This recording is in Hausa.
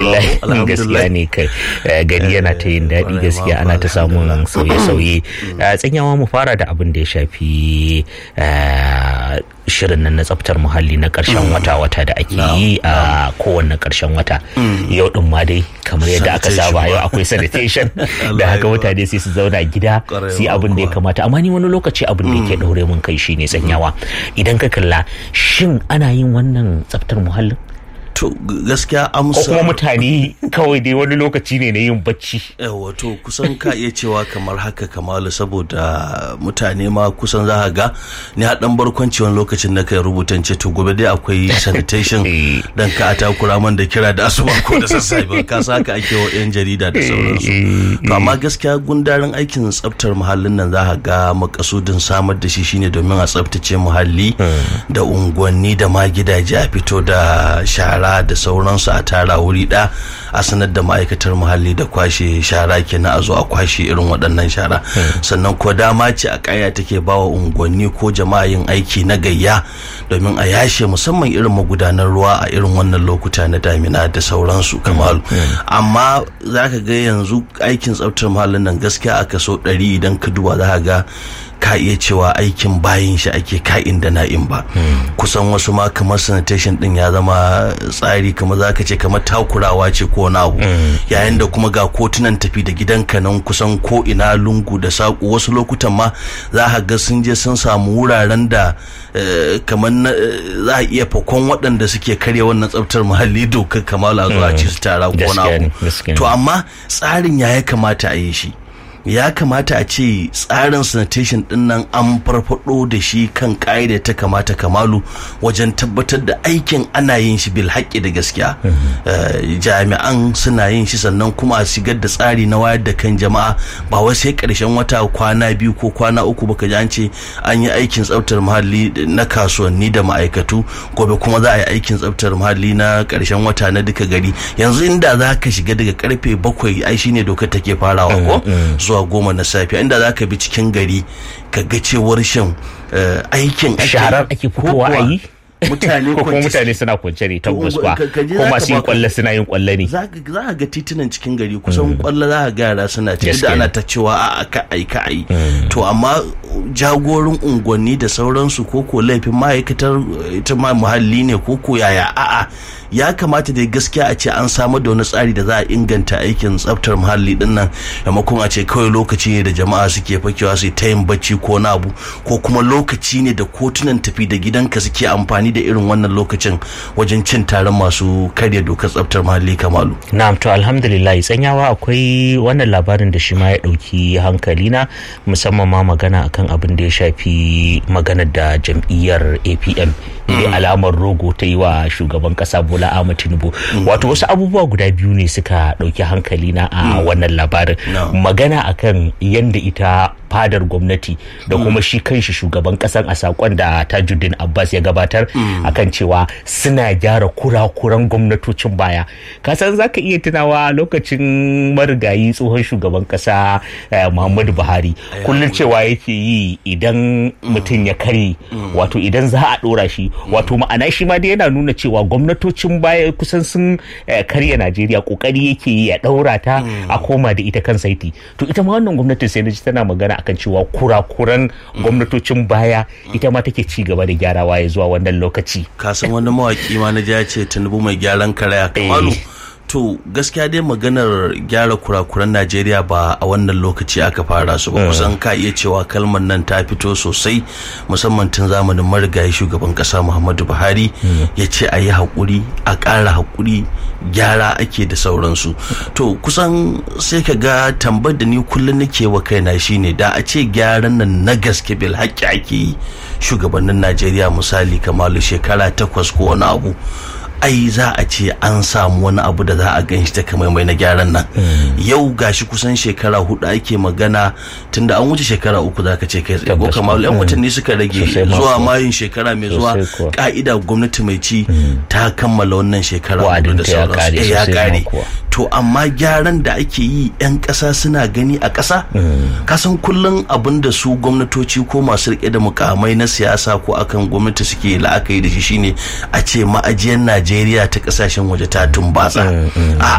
alhamdulillah gaskiya ne kai gari yana ta yin daɗi gaskiya ana ta samun sauye-sauye tsanyawa mu fara da abin da ya shafi shirin nan na tsaftar muhalli na ƙarshen wata-wata da ake yi a kowanne ƙarshen wata yau din ma dai kamar yadda aka saba yau akwai sanitation da haka mutane sai su zauna gida sai abin da ya kamata amma ni wani lokaci abin da yake ɗaure mun kai shine tsanyawa idan ka kalla shin ana yin wannan tsaftar muhallin to gaskiya amsa ko kuma mutane kawai dai wani lokaci ne na yin bacci yawa to kusan ka iya cewa kamar haka kamalu saboda mutane ma kusan za ga ni a dan barkwanci wani lokacin na kai rubutan ce to gobe dai akwai sanitation dan ka takura man da kira da asuba ko da sassafe ka sa haka ake wa yan jarida da sauransu to amma gaskiya gundarin aikin tsaftar muhallin nan za ga makasudin samar da shi shine domin a tsaftace muhalli da unguwanni da ma gidaje a fito da shara shara da sauransu a tara wuri ɗaya a sanar da ma'aikatar muhalli da kwashe shara kenan a zo a kwashe irin waɗannan shara sannan ko dama ce a ƙaya take bawa unguwanni ko jama'a yin aiki na gayya domin a yashe musamman irin magudanar ruwa a irin wannan lokuta na damina da sauransu kamalu amma za ka ga yanzu aikin tsaftar muhallin nan gaskiya a kaso ɗari idan ka duba za ka ga ka iya cewa aikin bayan shi ake ka'in da na'in ba kusan wasu ma kamar sanitation din ya zama tsari kamar za ka ce kamar takurawa ce ko na abu yayin da kuma ga kotunan tafi da gidanka nan kusan ko ina lungu da saƙo wasu lokutan ma za ka ga sun je sun samu wuraren da kamar za a iya fakon waɗanda suke karya wannan tsaftar muhalli dokar kamala zuwa ci su tara ko na abu to amma tsarin ya ya kamata a yi shi ya kamata a ce tsarin sanitation din nan an farfado da shi kan ƙa'ida ta kamata kamalu wajen tabbatar da aikin ana yin shi bil haƙƙi da gaskiya jami'an suna yin shi sannan kuma a shigar da tsari na wayar da kan jama'a ba wai sai ƙarshen wata kwana biyu ko kwana uku baka ji an ce an yi aikin tsaftar muhalli na kasuwanni da ma'aikatu gobe kuma za a yi aikin tsaftar muhalli na ƙarshen wata na duka gari yanzu inda za ka shiga daga karfe bakwai ai shine dokar take farawa ko zuwa goma na safiya inda za ka bi cikin gari ka ga cewar shan aikin shaharar ake fitowa a yi mutane ko kuma mutane suna kwance ne tabbas ba ko masu yin kwallo suna yin kwallo ne za ka ga titunan cikin gari kusan kwallo za ka ga yara suna ciki da ana ta cewa a ka ai ka ai to amma jagorin unguwanni da sauransu ko ko laifin ma'aikatar ita ma muhalli ne ko ko yaya a'a ya kamata da gaskiya a ce an samar da wani tsari da za a inganta aikin tsaftar muhalli din nan maimakon a ce kawai lokaci ne da jama'a suke fakewa su ta yin bacci ko na abu ko kuma lokaci ne da kotunan tafi da gidanka suke amfani da irin wannan lokacin wajen cin taron masu karya dokar tsaftar muhalli kamalu na'am to alhamdulillah tsanyawa akwai wannan labarin da shi ma ya dauki hankali na musamman ma magana akan abin da ya shafi maganar da jam'iyyar APM ne alamar rogo ta yi wa shugaban kasa Bola Ahmed Tinubu wato wasu abubuwa guda biyu ne suka dauki hankali na a wannan labarin magana akan yanda ita fadar gwamnati da kuma shi kanshi shugaban kasan a sakon da Tajuddin Abbas ya gabatar akan cewa suna gyara kurakuran gwamnatocin baya kasan zaka iya tunawa lokacin marigayi tsohon shugaban kasa Muhammadu Buhari kullum cewa yake yi idan mutum ya kare wato idan za a dora shi wato ma'ana shi ma dai yana nuna cewa gwamnatocin baya kusan sun karya Najeriya kokari yake yi ya daura ta a koma da ita kan saiti to ita ma wannan gwamnatin sai na ji tana magana akan cewa kurakuran gwamnatocin baya ita ma take ci gaba da gyarawa ya zuwa wannan lokaci kasan wani mawaki ma na ya ce tunubu mai gyaran karaya kamalu to gaskiya dai maganar gyara kurakuran najeriya ba a wannan lokaci aka fara su ba kusan ka iya cewa kalmar nan ta fito sosai musamman tun zamanin marigayi shugaban kasa muhammadu buhari ya ce a yi haƙuri a ƙara haƙuri gyara ake da sauransu to kusan sai ka ga tambar da ni kullum nake wa kaina shine da a ce gyaran nan na gaske bil haƙƙi ake yi shugabannin najeriya misali kamalu shekara takwas ko wani abu ai za a ce an samu wani abu da za a gan shi ta mai na gyaran nan yau gashi kusan shekara hudu ake magana tunda an wuce shekara uku za ka ce kai tsaye ko kamar yan watanni suka rage zuwa mayun shekara mai zuwa ka'ida gwamnati mai ci ta kammala wannan shekara hudu da sauransu ya kare to amma gyaran da ake yi yan ƙasa suna gani a ƙasa kasan kullum abin da su gwamnatoci ko masu rike da mukamai na siyasa ko akan gwamnati suke la'akari da shi shine a ce ma'ajiyar najeriya ta kasashen waje ta tumbatsa